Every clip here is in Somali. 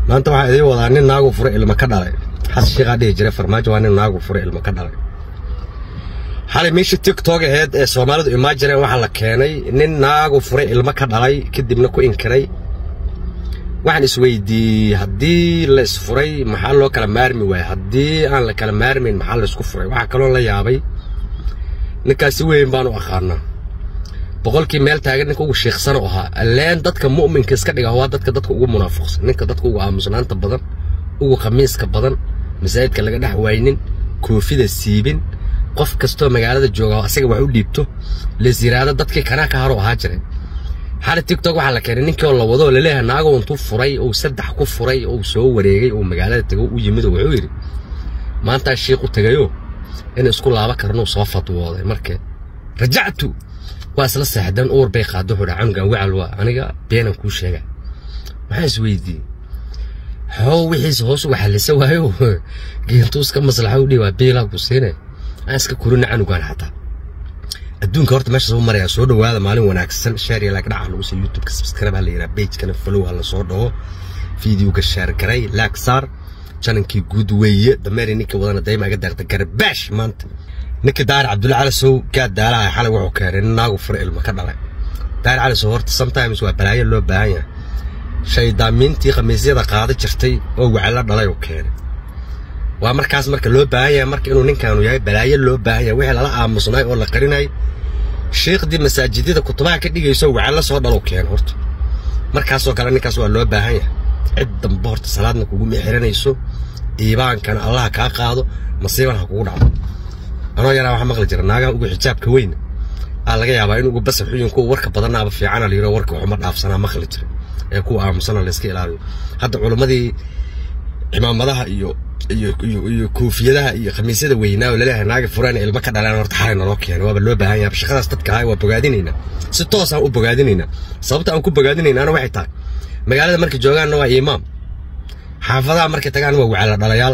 maanta waxaa idiin wadaa nin naagu fure ilmo ka dhalay xasan sheekhaa dhihi jiray farmaajo waa nin naagu fure ilmo ka dhalay xalay meeshii tiktok aheyd ee soomaalidu imaan jireen waxaa la keenay nin naagu fure ilmo ka dhalay kadibna ku inkiray waxaan isweydiiyey haddii la isfuray maxaa loo kala maarmi waayey haddii aan la kala maarmayn maxaa la isku furay waxaa kaloo la yaabay ninkaasi weyn baan u aqaanaa boqolkii meel taagan ninka ugu sheeksan u ahaa alleen dadka mu'minka iska dhiga waa dadka dadka ugu munaafiqsan ninka dadka ugu aamusnaanta badan ugu khamiiska badan masaajidka laga dhex waynin koofida siibin qof kastoo magaalada jooga asaga wax u dhiibto lees yiraahdo dadkii kanaa ka haro ahaa jiray xali tiktok waxaa la keenay ninkii oo la wado oo laleeyahay naago intuu furay ou saddex ku furay ou soo wareegay ou magaalada tego u yimid oo wuxuu yidhi maantaa shiiq u tegayo in isku laaba karnuu soo fadwooday markee rajactu waa isla seexdeen uur bay qaado wuxuu dhaha canugan wacal waa aniga beenan kuu sheega maxaa isweydiiyey xoo wixiisa hoos uga xallisa waayo geentuu iska maslaxa u dhihi waa biilaa ku siine aan iska korina canugan xataa adduunka horta meeshaas u maraya soo dhowaada maalin wanaagsan sheer iyo like dhaca lagu soo youtube-ka subscribe ha la yidhaha page-kana follow ha la soo dhawo fideoga sheer garay laag saar janankii guud weeye dameeri ninkii wadana dayma iga deeqda garbaash maanta ninkii daahir cabdulla cali sow gaad daalaha xalay wuxuu keenay nin naagu fura ilmo ka dhalay daahir cali sow horta sometimes waa balaayo loo baahan yahay shaydaamiintii khamiisyada qaada jirtay oo waclo dhalay uu keenay waa markaas marka loo baahan yahay marka inuu ninkaanu yahay balaayo loo baahan yahay wixii lala aamusnay oo la qarinay sheekhdii masaajidada kutubaha ka dhigayso waclo soo dhalow keena horta markaasoo kale ninkaas waa loo baahan yahay cid dambe horta salaadna kugu mexiranayso iibaankana allaha kaa qaado masiiban ha kugu dhacdo anoo yaraa waxaa maqli jira naagaha ugu xijaabka weyn aa laga yaabaa in ugu basar xuyun kuwa warka badanaaba fiicana la yidho warka waxuma dhaafsanaa maqli jira ee kuwa aamusana la iska ilaaliyo hadda culimmadii cimaamadaha iyo iyo iyo iyo koofiyadaha iyo khamiisyada weynaa oo laleeyahay naaga furaan ilmo ka dhalaan horta xalay naloo keenay waaba loo baahan yahay shaqadaas dadka ahay waa bogaadinaynaa si toos aan u bogaadinaynaa sababta aan ku bogaadinaynaana waxay tahay magaalada markay joogaanna waa imaam xaafadaha markay tagaan waa wacala dhalayaal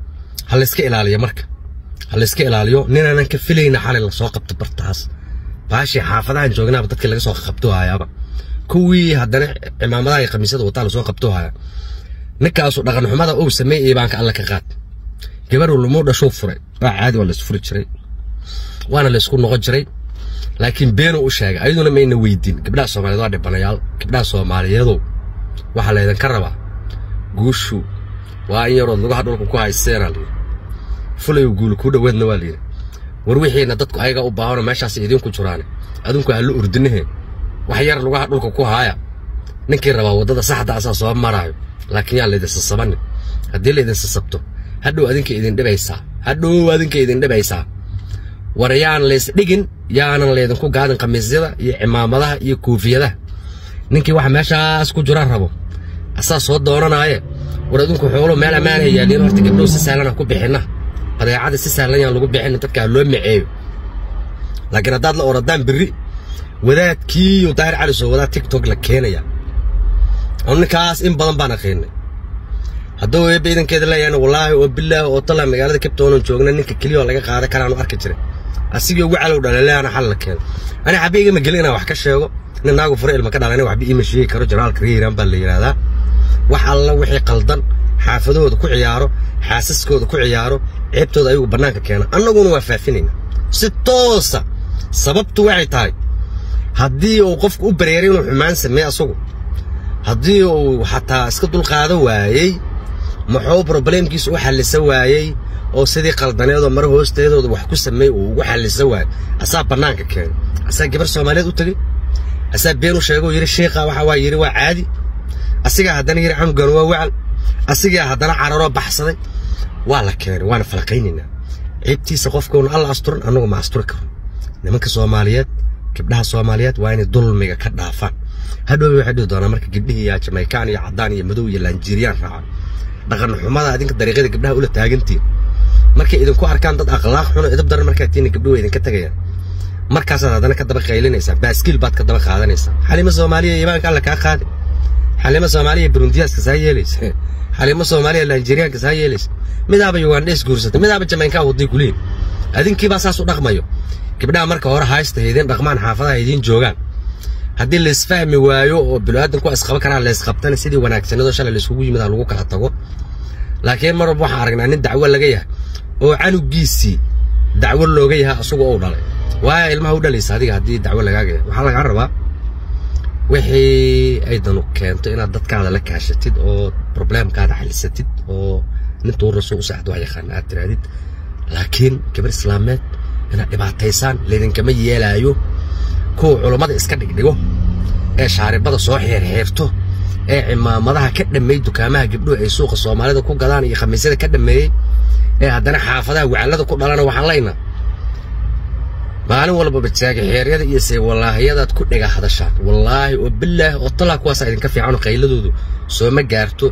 ha la iska ilaaliyo marka ha la iska ilaaliyo ninaanan ka filayna xalay lasoo qabto bartaas baashii xaafadahan joognaaba dadkii laga soo qabto hayaaba kuwii haddana cimaamadaha iyo khamiisyada wataa lasoo qabto haya ninkaasu dhaqan xumada uu sameeyey iibaanka alle ka qaad gabarhu lumuu dhashuu furay waa caadi waa la isfuri jiray waana la isku noqon jiray laakiin beenuu u sheegay ayaduna mayna weydiin gabdhaha soomaaliyeed waa dhibanayaal gabdhaha soomaaliyeedow waxaa laydinka rabaa guushu waa in yarood lugaha dhulka ku haysteena layidhi fulayu guul kuu dhoweedna waa layidhi war wixiina dadku ayaga u baahanoo meeshaas idinku jiraane adinku ha la urdinahe wax yar lugaha dhulka ku haaya ninkii rabaa waddada saxda asaa soo maraayo laakiin yaan laydin sasabanin haddii laydin sasabto hadhow adinka idin dhibaysaa hadhow adinka idin dhibaysaa war yaan laysdhigin yaanan laydinku gaadin khamiisyada iyo cimaamadaha iyo koofiyadaha ninkii waxa meeshaas ku jira rabo asaa soo doonanaaye war adinku xoolo meel ammaanha yaaliin horta gabdhow si sahlan aan ku bixinna badeecada si sahlan yaan lagu bixin dadka ha loo maceeyo laakiin haddaad la oradaan berri wadaadkiiyo daahir cali soo wadaa tiktok la keenaya anu ninkaas in badan baan aqiinay hadduu eebba idankeeda leeyahayna wallaahi oo bilaahi oo tala magaalada kabtoonan joogna ninka keliya oo laga qaadan karaanu arki jiray asigii ugu calow dhalaleana xal la keeno ani xabe igama gelin inaan wax ka sheego nin naagu fure ilma ka dhalana waxba iima sheegi karo janaalka reeran baa la yidhaahdaa wax alla wixii qaldan xaafadahooda ku ciyaaro xaasaskooda ku ciyaaro ceebtooda ayagu bannaanka keena annaguna waa faafinayna si toosa sababtu waxay tahay haddii uu qofku u bareeray inuu xumaan sameeye asagu haddii uu xataa iska dulqaado waayey muxuu brobleemkiisa u xallisa waayey oo sidii qaldaneedoo mare hoosteedooda wax ku sameey uu ugu xallisa waayey asaa bannaanka keenay asaa gabar soomaaliyeed u tegey asaa been u sheegoo yidhi sheikha waxa waa yidhi waa caadi asigaa haddana yidhi canugan waa wacal asigaa haddana cararoo baxsaday waa la keenay waana falaqaynaynaa ceebtiisa qofkuuna alla asturan annagu ma asturi karo nimanka soomaaliyeed gabdhaha soomaaliyeed waa inay dulmiga ka dhaafaan hadhowba waxay dhihi doonaa marka gabdhihii yaa jamaykaan iyo caddaan iyo madow iyo laanjiiriyaan raacaan dhaqan xumada adinka dariiqyada gabdhaha ula taagantiin markay idinku arkaan dad akhlaaq xuno idab daran markaa tiina gabdhuhu idinka tegayaan markaasaad haddana ka daba qaylinaysaa baaskiil baad ka daba qaadanaysaa xalimo soomaaliya imaanka alla kaa qaadi xalimo soomaaliya burundiyaska saa yeelaysa xalimo soomaaliya laanjiiriyaanka saa yeelaysa midaaba ugandhes guursatay midaaba jamaynkaa waday kuliin adinkiibaa saas u dhaqmayo gabdhaha marka hore haysta idin dhaqmaan xaafadaha idiin joogaan haddii laisfahmi waayo oo biniaadanku waa isqaban karaa laysqabtana sidii wanaagsanadoo shalay layskugu yimid ha lagu kala tago laakiin mar walba waxaan aragnaa nin dacwo laga yahay oo canugiisii dacwo looga yahay asagu ou dhalay waaya ilmaha u dhalaysa adiga haddii dacwo lagaaga yahay waxaa lagaa rabaa wixii ay danu keento inaad dadkaada la kaashatid oo probleemkaada xalisatid oo nintuu rasuul u saacad wax yaqaan aad tiraadid laakiin gabar islaameed inaad dhibaataysaan laydinkama yeelaayo kuwa culummada iska dhigdhigo ee shaaribada soo xeerxeerto ee cimaamadaha ka dhammeey dukaamaha gabdhuhu ay suuqa soomaalida ku gadaan iyo khamiisyada ka dhammeeyey ee haddana xaafadaha wacallada ku dhalana waxaan leynaa maalin walbaba jaagaxeeryada iyo seewalaahiyadaad ku dhega hadashaan wallaahi oo bilaahi oo talaa kuwaasaa idinka fiicanoo qayladoodu sooma gaarto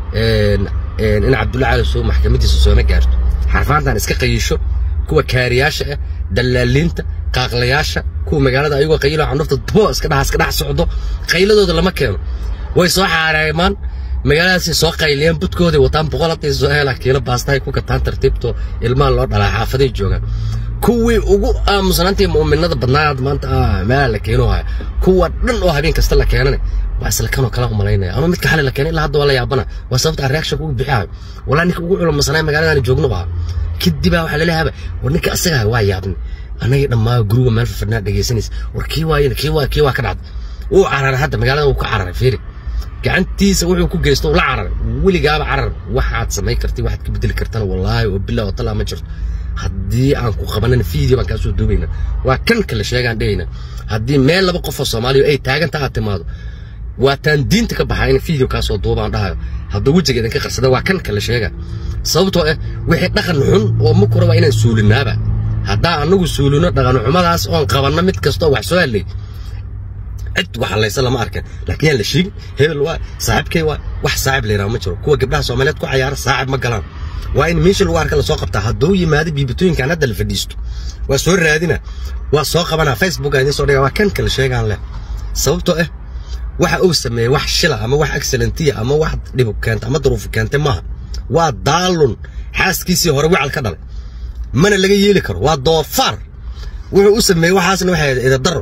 in cabdulla cali soo maxkamadiisa sooma gaarto xarfaantan iska qayisho kuwa kaariyaasha ah dallaaliinta qaaqlayaasha kuwa magaalada ayagoo qayilo candhufta dubo iska dhaha iska dhex socdo qayladooda lama keeno way soo xaareemaan magaaladaasay soo qayliyaan budkooday wataan boqol hadday soo helaan kiilo baastahay ku gataan tartiibto ilmaha loo dhalaa xaafaday joogaan kuwii ugu aamusnaantii mu'minada badnaa maanta meelaa la keeno haya kuwa dhan oo habeen kasta la keenane waa isla kanoo kala umalaynaya anuu midka xali la keenay ilaa hadda waa la yaabana waa sababta aan reaction ugu bixihayo walaa ninka ugu culamasanaay magaaladaani joogno ahaa kadibaa waxaa laleeyahay war ninka asaga waa yaabni anagii dhammaa guruga meel fadhinaa dhegaysanaysa war kii waayin kii waa kii waa ka dhacday wuu cararay hadda magaalada wuu ka cararay fiiri gacantiisa wuxuu ku geysto la cararay weligaaba carar waxaad samayn kartay waxaad ka bedeli kartana wallaahi oo bilaa oo talaa ma jirto haddii aan ku qabanan video baan kaa soo duubayna waa kan kale sheegaan dhehayna haddii meel laba qof oo soomaaliya ay taaganta aad timaado waa taan diinta ka baxaa in video kaa soo duubaan dhahayo hadduu wejiga idinka qarsada waa kan kale sheega sababtoo ah wixii dhaqan xun oo makura waa inaan suulinaaba haddaa anagu suulino dhaqan xumadaas oon qabanno mid kastoo wax soo hadlay cid wax halaysa lama arkan laakiin yaan la sheegin hebel waa saaxiibkay waa wax saaxiib la yidhaha ma jiro kuwa gabdhaha soomaaliyeed ku cayaara saaxiib ma galaan waa in meesha lagu arka lasoo qabtaa hadduu yimaado biibitooyinkan hadda la fadhiisto waa soo raadina waa soo qabanaa facebook aan idiin soo dhiga waa kan kale sheegaan leh sababtoo ah waxa uu sameeyey wax shila ama wax excellentiya ama wax dhibu keenta ama duruufu keentay maaha waa daalun xaaskiisii hore wical ka dhalay mana laga yeeli karo waa doofaar wuxuu u sameeyey waxaasna waxay ahayd idadaro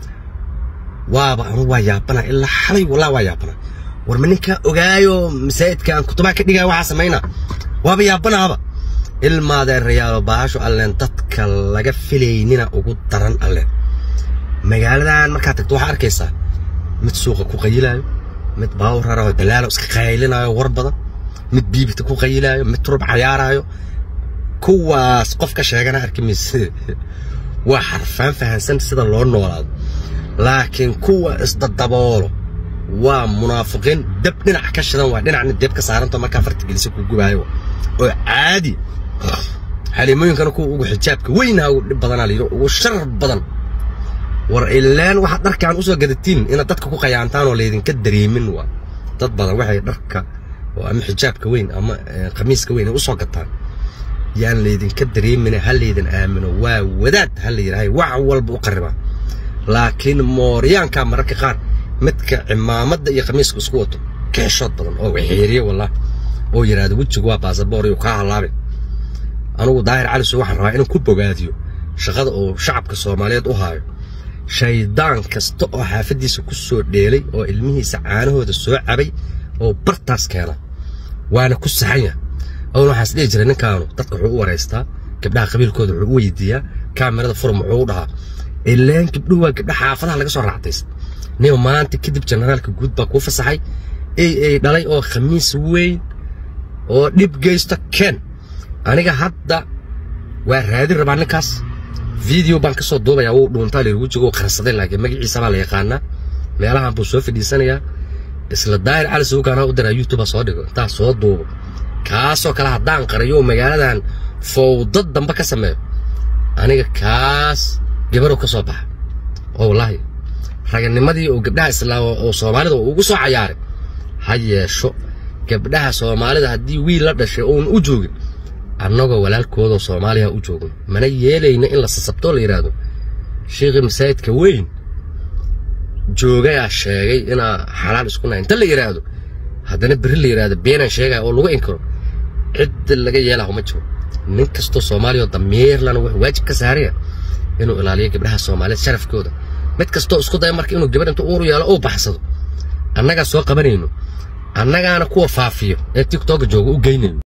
waaba anu waa yaabana ilaa xalay walaa waa yaabana war ma ninkaa ogaayo masaajidka aan kutubaha ka dhigaya waxaa samaynaa waaba yaabanaaba ilmaadeerayaalo baasho alleen dadka laga filaynina ugu daran alleen magaaladan markaad tagto waxaa arkaysaa mid suuqa ku qayilaayo mid baawur raraho dalaalo iska qaylinaayo war badan mid biibita ku qayilaayo mid turub cayaaraayo kuwaas qof ka sheegana arki mayse waa xarfaan fahansan sida loo noolaado laakiin kuwa isdadaboolo waa munaafiqiin dab dhinac ka shidan waa dhinacna deb ka saaranta markaa farta gelisa ku gubaayo oo caadi xaliimooyinkana kuwa ugu xijaabka weynaha ugu dhib badanaa layidhi ugu sharar badan war ilaan waxaad dharkaan usoo gadatiin inaad dadka ku qayaantaan oo laydinka dareemin waa dad badan waxay dharka oo ama xijaabka weyn ama khamiiska weyn ay usoo gataan yaan laydinka dareemin ha laydin aamino waa wadaad ha la yidhahay wax walba u qaribaa laakiin mooryaanka mararka qaar midka cimaamada iyo khamiiska isku wato ka xeshood badan oo xeeriye wallah oo yidhaahdo wejigu waa baasaboor iyo kaa halaabay anugu daahir caliso waxaan rabaa inaan ku bogaadiyo shaqada uu shacabka soomaaliyeed u haayo shaydaan kasta oo xaafaddiisa ku soo dheelay oo ilmihiisa caanahooda soo cabay oo bartaas keena waana ku saxan yahay own waxaas dhihi jiray ninkaanu dadka wuxuu u waraystaa gabdhaha qabiilkooda wuxuu u weydiiyaa kaamirada furum wuxuu u dhahaa ilaan gabdhuhu waa gabdha xaafadaha laga soo raactaysa nin maanta kadib generaalka guud baa kuu fasaxay ey ey dhalay oo khamiis weyn oo dhib geysto ken aniga hadda waa raadin rabaa ninkaas video baan ka soo duubayaa wuu dhuuntaa layidhi wejiga uu qarsaday laakiin magaciisa baa la yaqaanaa meelahan buu soo fadhiisanayaa isla daahir cali suugaana u diraa youtube soo dhigo intaa soo duubo kaasoo kale haddaan qariyo oo magaaladan fowdad dambe ka sameeyo aniga kaas gabarow ka soo baxa oo wallaahi raganimadii oo gabdhaha islaam oo soomaalida ugu soo cayaaray ha yeesho gabdhaha soomaalida haddii wiil la dhashay oon u joogin annagoo walaalkoodoo soomaaliya u joogin mana yeelayna in la sasabtoo la yidhaahdo sheekhii masaajidka weyn joogayaa sheegay inaa xalaal isku nahay inta la yidhaahdo haddana berri la yidhaahdo beenaan sheegaya oo lagu inkiro cidda laga yeelaho ma jiro nin kastoo soomaaliya oo damiirlana wuxuu waajib ka saaraya inuu ilaaliyo gabdhaha soomaaliyeed sharafkooda mid kastoo isku daya marka inuu gabar inta uur yeelo uu baxsado annagaa soo qabanayno annagaana kuwa faafiyo ee tiktok jooga u geynayno